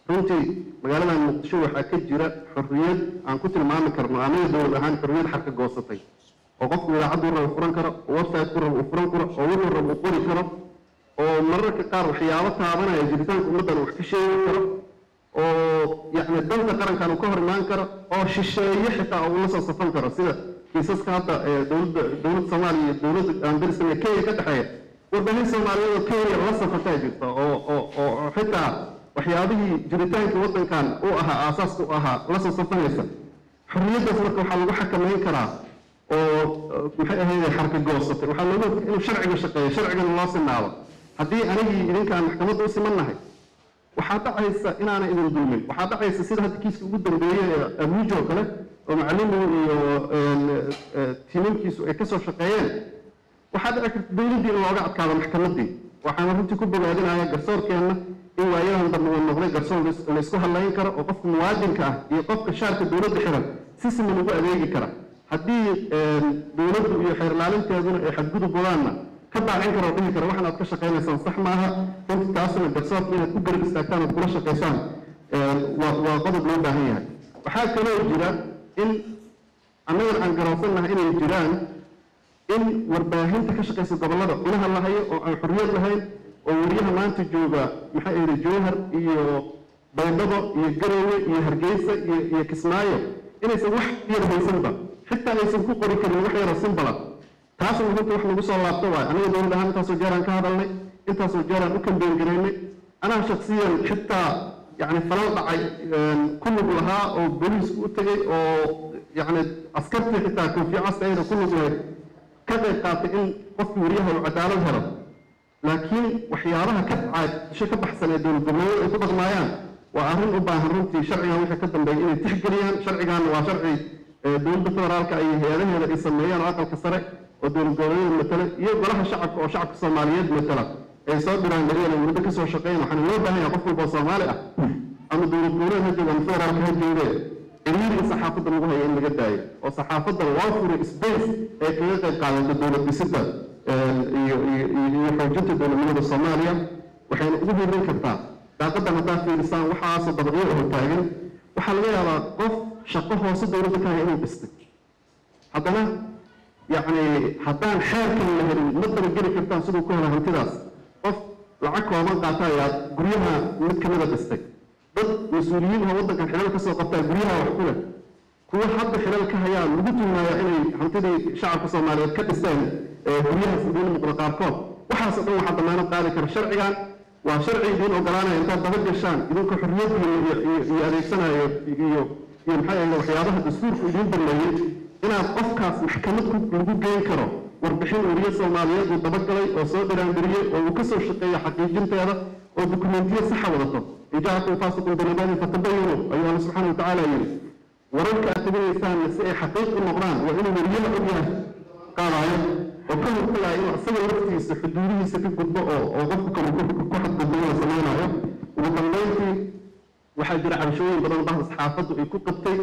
runtii magaaladan muqdisho waxaa ka jira xorriyad aan ku tilmaami karno anaga dowlad ahaan xorriyad xarka goosatay oo qofku idaacaddu raba furan karo oo website-ku raba uu furan karo oo wuxuu raba uu qori karo oo mararka qaar waxyaabo taabanaya jiritaanka ummaddan wax ka sheegi karo oo yacni danta qarankan uu ka hor imaan karo oo shisheeye xitaa uu la soo safan karo sida kiisaska hadda ee dowladda dowladda soomaaliya iyo dowladda aan darisana kenya ka dhexeeya warbaahin soomaaliyeed oo kenya la safataa jirta oo oo oo oo xitaa waxyaabihii jiritaanka waddankan u ahaa aasaaska u ahaa la soo safanaysa xorriyaddaas marka waxaa lagu xakameyn karaa oo maxay ahayd xarka goosatay waxaa looga hortagay inuu sharciga shaqeeyo sharcigana loo sinaado haddii anigii idinkaan maxkamadda u simannahay waxaa dhacaysa inaana idin dulmin waxaa dhacaysa sida hadda kiiska ugu dambeeyey ee abuujo oo kale oo macalinu iyo tiimankiisu ay kasoo shaqeeyeen waxaa dhici karta dowladdii in looga adkaado maxkamaddii waxaana runtii ku bogaadinaya garsoorkeenna in waayadan dambe uu noqday garsoor la isku hadlayn karo oo qofka muwaadinka ah iyo qofka shaarka dowladda xiran si siman ugu adeegi kara haddii dowladdu iyo xeerlaalinteeduna ay xadgudub wadaanna ka daacin karo oo dhihi karo waxan aad ka shaqaynaysaan sax maaha runtii taasuna garsoorka inaad ku garab istaagtaan ood kula shaqaysaan waa waa qodob loo baahan yahay waxaa kaloo jira in annagan aan garowsannahay inay jiraan in warbaahinta ka shaqaysa gobollada cunaha la hayo oo aan xorriyad lahayn oo weriyaha maanta jooga maxay ahayd jowhar iyo baydhabo iyo garowe iyo hargeysa iyo iyo kismaayo inaysan wax yar haysanba xitaa aysan ku qori karin wax yaroo simbala taasna runta wax nagu soo laabto waayo aniga dowlad ahaan intaasoo jeeraan ka hadalnay intaasoo jeeraan u kambeyn garaynay anaa shaksiyan xitaa yacni falal dhacay ku lug lahaa oo booliisku u tegey oo yacni askartii xitaa koofiya casta ayna ku lug lahayd ka qayb qaatay in qofkii weriyaha uu cadaalad helo laakiin waxyaabaha ka dhacay ka baxsan ee dowlad goboleed ay ku dhaqmaayaan waa arrin u baahan runtii sharcigan wixii ka dambeeya inay tixgeliyaan sharcigan waa sharci dowladda federaalka iyo hay-adaheeda ay sameeyaan oo aqalka sare oo dowlad goboleedyada matala iyo golaha shacabka oo shacabka soomaaliyeed matala ay soo diraan daryeela muddo ka soo shaqeyn waxaana loo baahan yahay qof walba oo soomaali ah ama dowlad goboleed ha jooga ama federaalka ha jooge ciriiri in saxaafadda lagu hayo in laga daayo oo saxaafadda loo furay space ay kaga qayb qaadato dowlad dhisidda iyo iyo iyo xoojinta dowladnimada soomaaliya waxayna ugu hirin kartaa daaqadan haddaa fiirisaan waxaasoo dabaqyo oo taagan waxaa laga yaabaa qof shaqo hoose dowladda ka haya inuu dhistay haddana yacni haddaan xeerkan la helin ma dabageli kartaan siduu ku hela hantidaas qof lacag kooban qaata ayaa guryaha mid kamida dhistay dad mas-uuliyiin oo waddankan xilal ka soo qabtaa guryaha wax ku leh kuwa hadda xilal ka hayaa lagu tilmaayaa inay hantidii shacabka soomaaliyeed ka dhisteen guryahaas idiin muuqda qaarkood waxaasoo dhan waxaa damaanad qaadi kara sharcigan waa sharci idiin ogolaanaya intaad daba gashaan idinka xorriyaddiina iyo adeegsanayo iyo iyo maxay ahayd waxyaabaha dastuurku idiin balleeyey inaad qofkaas maxkamad lagu geyn karo warbixin weriye soomaaliyeed uu dabagalay oo soo dhiraandiriyey oo uu kasoo shaqeeyo xaqiijinteeda oo dukumentiyo saxa wadato in jaakum faasiqun binabaanin fatabayanu ayuu alla subxaana watacaala yidhi wararka aad teginaysaanna si ay xaqiiq u noqdaan waa inuu weriyaha ogyahay qaadayo oo ka hortagaya inuu isaga laftiisa xuduudihiisa ka gudbo oo oo qofku kale ku xadgudbo la samaynayo ugu dambeyntii waxaa jira cabashooyin badan bahda saxaafaddu ay ku qabtay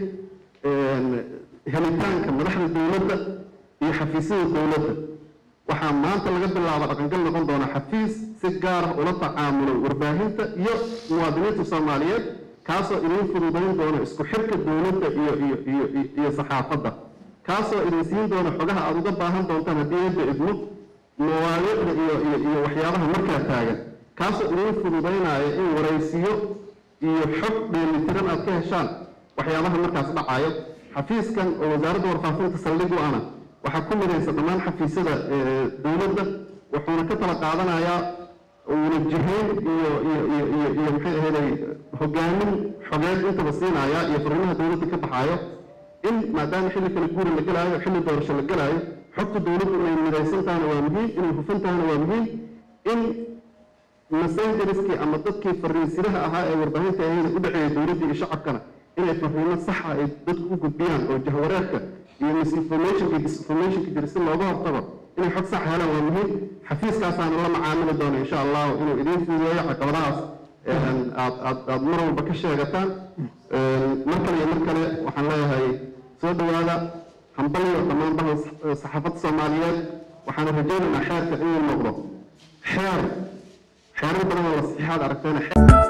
helitaanka madaxda dowladda iyo xafiisyada dowladda waxaa maanta laga bilaaba dhaqangal noqon doona xafiis si gaar ah ula tacaamulo warbaahinta iyo muwaadiniinta soomaaliyeed kaasoo idin fududayn doona isku xirka dowladda iyo iyo iyo iyo saxaafadda kaasoo idin siin doona xogaha aada uga baahan doontaan haddii eedda idmo mawaadiicda iyo iyo iyo waxyaabaha markaa taagan kaasoo idin fududaynaya in waraysiyo iyo xog dheelitiran aad ka heshaan waxyaabaha markaas dhacayo xafiiskan oo wasaaradda warfaafinta saldhig u ana waxaa ku midaysa dhammaan xafiisyada dowladda wuxuuna ka tala qaadanayaa uuna jihayn iyo iyo iyo iyo iyo maxay ahaydey hogaamin xogeed intaba siinaya iyo fariimaha dowladda ka baxaayo in maadaama xilli kale guuri la gelaayo xilli doorasho la gelaayo xogta dowladdu inay midaysan tahana waa muhiim inay hufan tahana waa muhiim in messengerskii ama dadkii fariisiraha ahaa ee warbaahinta ahayda u dhexeeya dowladda iyo shacabkana inay fariimo saxa ay dadku u gudbiyaan oo jahwareerka iyo misinformationka iyo disinformationka jira si looga hortago inay xog sax helaan waa muhiim xafiiskaasaana la macaamili doona insha allahu inuu idiin fududeeyo caqabadahaas aad aad aad mar walba ka sheegataan mar kale iyo mar kale waxaan leeyahay soo dhowaada hambaliyo dhammaan bahan saxaafadda soomaaliyeed waxaana rajaynaynaa xeerka inuu noqdo xeer xeerar badan oo la saxiixaad aragteena